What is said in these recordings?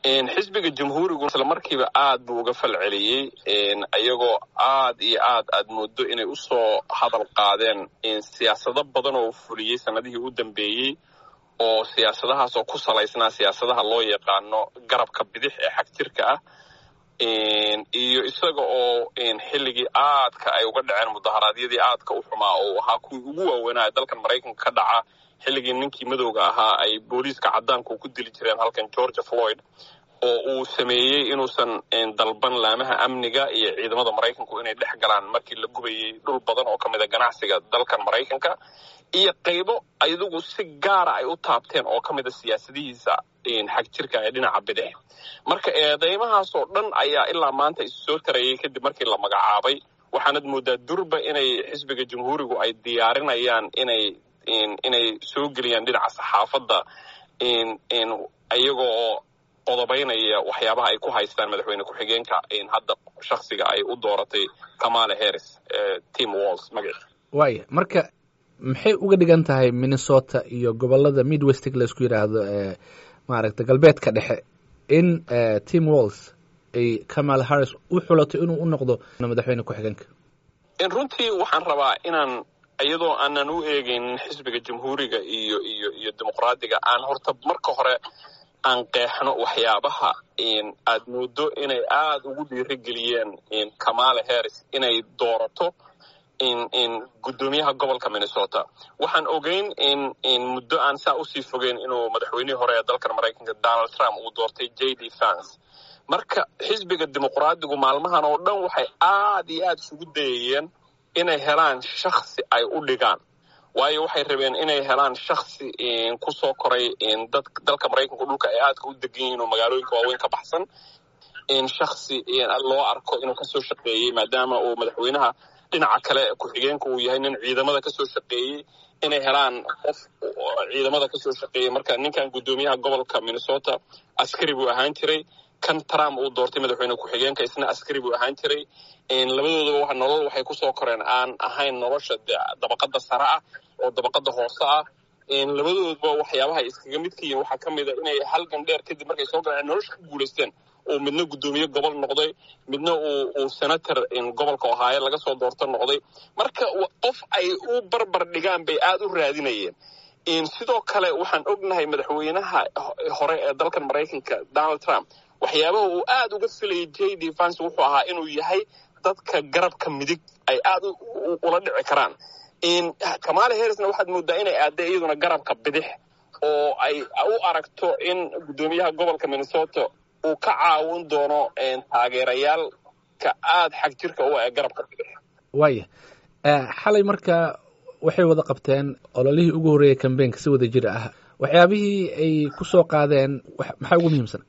xisbiga jamhuurigu isla markiiba aad buu uga fal celiyey iyagoo aad iyo aad aad moodo inay usoo hadal qaadeen siyaasado badan oo fuliyey sanadihii u dambeeyey oo siyaasadahaas oo ku salaysnaa siyaasadaha loo yaqaano garabka bidix ee xagjirka ah iyo isaga oo xilligii aadka ay uga dhaceen mudaharaadyadii aadka u xumaa oo ahaa kuwii ugu waaweynaa dalkan maraykanka ka dhaca xilligii ninkii madowga ahaa ay booliiska caddaanku ku dili jireen halkan georgia floyd oo uu sameeyey inuusan dalban laamaha amniga iyo ciidamada maraykanku inay dhex galaan markii la gubayey dhul badan oo ka mid a ganacsiga dalkan maraykanka iyo qaybo ayadugu si gaara ay u taabteen oo ka mid a siyaasadihiisa xagjirka ee dhinaca bidix marka eedeymahaasoo dhan ayaa ilaa maanta isu soo tarayay kadib markii la magacaabay waxaanad moodaa durba inay xisbiga jamhuurigu ay diyaarinayaan inay inay soo geliyaan dhinaca saxaafadda iyagoo qodobaynaya waxyaabaha ay ku haystaan madaxweyne ku-xigeenka hadda shaksiga ay u dooratay kamala harris tim walls magaciisa waaya marka maxay uga dhigan tahay minnesota iyo gobolada midwestig laisku yidhaahdo ee maaragta galbeedka dhexe in tim walls ay kamala harris u xulato inuu u noqdo madaxweyne ku-xigeenka runtii waxaan rabaa inaan iyadoo aanan u eegaynin xisbiga jamhuuriga iyo iyo iyo dimuqraadiga aan horta marka hore aan qeexno waxyaabaha aad moodo inay aada ugu dhiirigeliyeen kamala harris inay doorato guddoomiyaha gobolka minnesota waxaan ogeyn in muddo aan saa usii fogeyn inuu madaxweynihii hore ee dalkan maraykanka donald trump uu doortay j d fans marka xisbiga dimuqraadigu maalmahan oo dhan waxay aad iyo aad isugu dayayeen inay helaan shaksi ay u dhigaan waayo waxay rabeen inay helaan shaksi kusoo koray dad dalka maraykanka dhulka ay aadka u degan yihiin oo magaalooyinka waaweyn ka baxsan shaksi loo arko inuu kasoo shaqeeyey maadaama uu madaxweynaha dhinaca kale ku-xigeenka uu yahay nin ciidamada kasoo shaqeeyey inay helaan qof ciidamada kasoo shaqeeyey marka ninkan guddoomiyaha gobolka minnesota askari buu ahaan jiray kan trump uu doortay madaxweyne ku-xigeenka isna askari buu ahaan jiray labadoodaba nolol waxay kusoo koreen aan ahayn nolosha dabaqada sare ah oo dabaqada hoose ah labadoodba waxyaabaha iskaga midka yihin waxaa ka mid a inay halgan dheer kadib markay soo galeen nolosha ku guulaysteen uu midna guddoomiye gobol noqday midna uu senator gobolka ohaayo laga soo doorto noqday marka qof ay u barbar dhigaan bay aada u raadinayeen sidoo kale waxaan ognahay madaxweynaha hore ee dalkan maraykanka donald trump waxyaabaha uu aada uga filayay j d vance wuxuu ahaa inuu yahay dadka garabka midig ay aada ula dhici karaan kamala harrisna waxaad moodaa inay aadday iyaduna garabka bidix oo ay u aragto in guddoomiyaha gobolka minnesota uu ka caawin doono taageerayaalka aada xag jirka u ee garabka bidix waaya xalay marka waxay wada qabteen ololihii ugu horreeyay cambaynka si wada jir ah waxyaabihii ay ku soo qaadeen maxaa ugu muhiimsan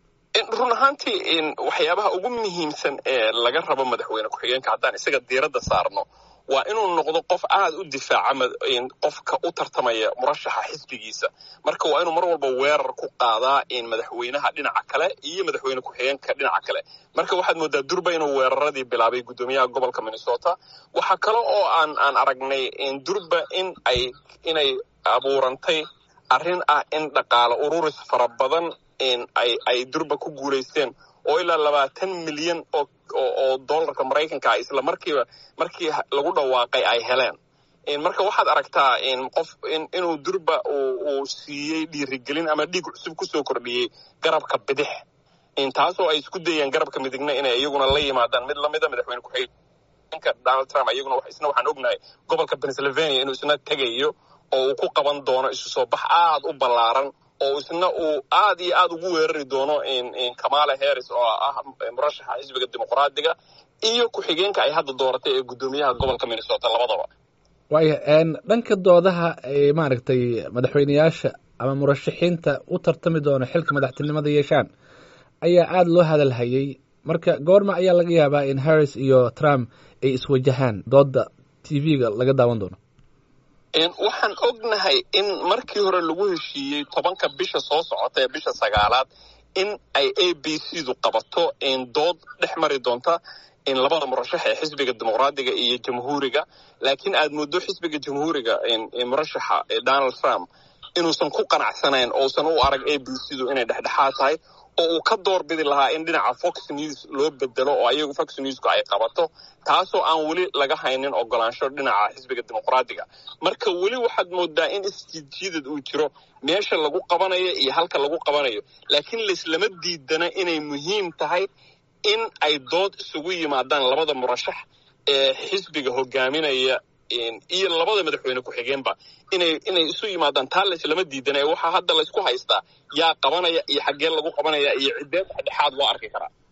run ahaantii waxyaabaha ugu muhiimsan ee laga rabo madaxweyne ku-xigeenka haddaan isaga diiradda saarno waa inuu noqdo qof aada u difaaca qofka u tartamaya murashaxa xisbigiisa marka waa inuu mar walba weerar ku qaadaa madaxweynaha dhinaca kale iyo madaxweyne ku-xigeenka dhinaca kale marka waxaad moodaa durba inuu weeraradii bilaabay guddoomiyaha gobolka minnesota waxaa kale oo aan aan aragnay durba in ay inay abuurantay arrin ah in dhaqaale ururis fara badan ay ay durba ku guulaysteen oo ilaa labaatan milyan oo oo dollarka maraykanka ah isla markiiba markii lagu dhawaaqay ay heleen marka waxaad aragtaa qof inuu durba uu siiyey dhiirigelin ama dhiig cusub kusoo kordhiyey garabka bidix taasoo ay isku dayeen garabka midigna inay iyaguna la yimaadaan mid lamida madaxweyne ku-xigeenka donald trump iyaguna isna waxaan ognahay gobolka pennsylvania inuu isna tegayo oo uu ku qaban doono isu soo bax aada u ballaaran oo isna uu aad iyo aada ugu weerari doono kamala harris oo ah murashaxa xisbiga dimuqraadiga iyo ku-xigeenka ay hadda dooratay ee guddoomiyaha gobolka minnesota labadaba waaya dhanka doodaha ay maaragtay madaxweyneyaasha ama murashaxiinta u tartami doono xilka madaxtinimada yeeshaan ayaa aada loo hadalhayay marka goorma ayaa laga yaabaa in harris iyo trump ay iswajahaan dooda t v-ga laga daawan doono waxaan ognahay in markii hore lagu heshiiyey tobanka bisha soo socota ee bisha sagaalaad in ay a b c du qabato dood dhex mari doonta labada murashax ee xisbiga dimuqraadiga iyo jamhuuriga laakiin aad moodo xisbiga jamhuuriga murashaxa donald trump inuusan ku qanacsanayn ousan u arag a b c du inay dhexdhexaad tahay oo uu ka doorbidi lahaa in dhinaca fox news loo bedelo oo ayagu fox newsku ay qabato taasoo aan weli laga haynin ogolaansho dhinaca xisbiga dimuqraadiga marka weli waxaad moodaa in isjiidjiidad uu jiro meesha lagu qabanayo iyo halka lagu qabanayo laakiin laislama diidana inay muhiim tahay in ay dood isugu yimaadaan labada murashax ee xisbiga hogaaminaya iyo labada madaxweyne ku-xigeenba inay inay isu yimaadaan taa laislama diidana waxaa hadda laysku haystaa yaa qabanaya iyo xaggee lagu qabanaya iyo ciddee dhexdhexaad loo arki karaa